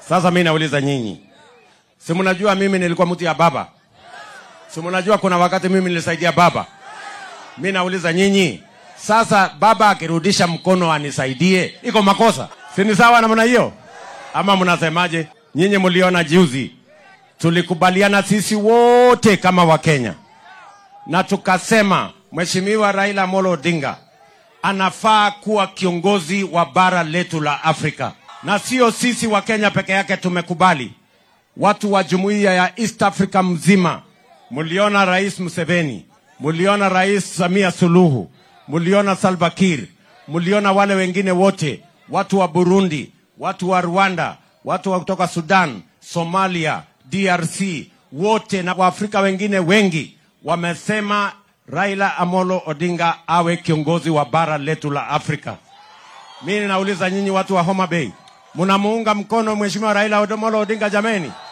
Sasa mimi nauliza nyinyi, si mnajua mimi nilikuwa mtu ya baba? Si mnajua kuna wakati mimi nilisaidia baba? Mimi nauliza nyinyi, sasa baba akirudisha mkono anisaidie, iko makosa? Si ni sawa namna hiyo? Ama mnasemaje? Nyinyi mliona juzi tulikubaliana sisi wote kama Wakenya na tukasema Mheshimiwa Raila Amolo Odinga anafaa kuwa kiongozi wa bara letu la Afrika, na sio sisi wa Kenya peke yake tumekubali, watu wa jumuiya ya East Africa mzima. Mliona Rais Museveni, mliona Rais Samia Suluhu, mliona Salva Kiir, mliona wale wengine wote, watu wa Burundi, watu wa Rwanda, watu wa kutoka Sudan, Somalia, DRC, wote na Waafrika wengine wengi wamesema Raila Amolo Odinga awe kiongozi wa bara letu la Afrika. Mimi nauliza nyinyi watu wa Homa Bay, mnamuunga mkono Mheshimiwa Raila Amolo Odinga jameni?